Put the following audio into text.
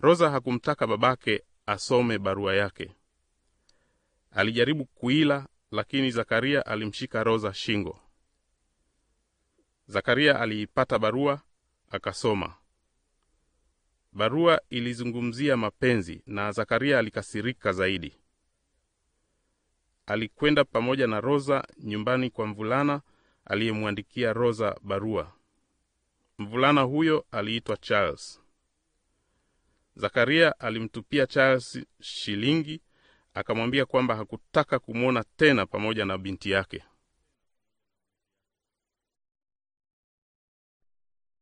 Rosa hakumtaka babake asome barua yake. Alijaribu kuila, lakini Zakaria alimshika Rosa shingo. Zakaria aliipata barua akasoma. Barua ilizungumzia mapenzi na Zakaria alikasirika zaidi. Alikwenda pamoja na Rosa nyumbani kwa mvulana aliyemwandikia Rosa barua. Mvulana huyo aliitwa Charles. Zakaria alimtupia Charles shilingi, akamwambia kwamba hakutaka kumwona tena pamoja na binti yake.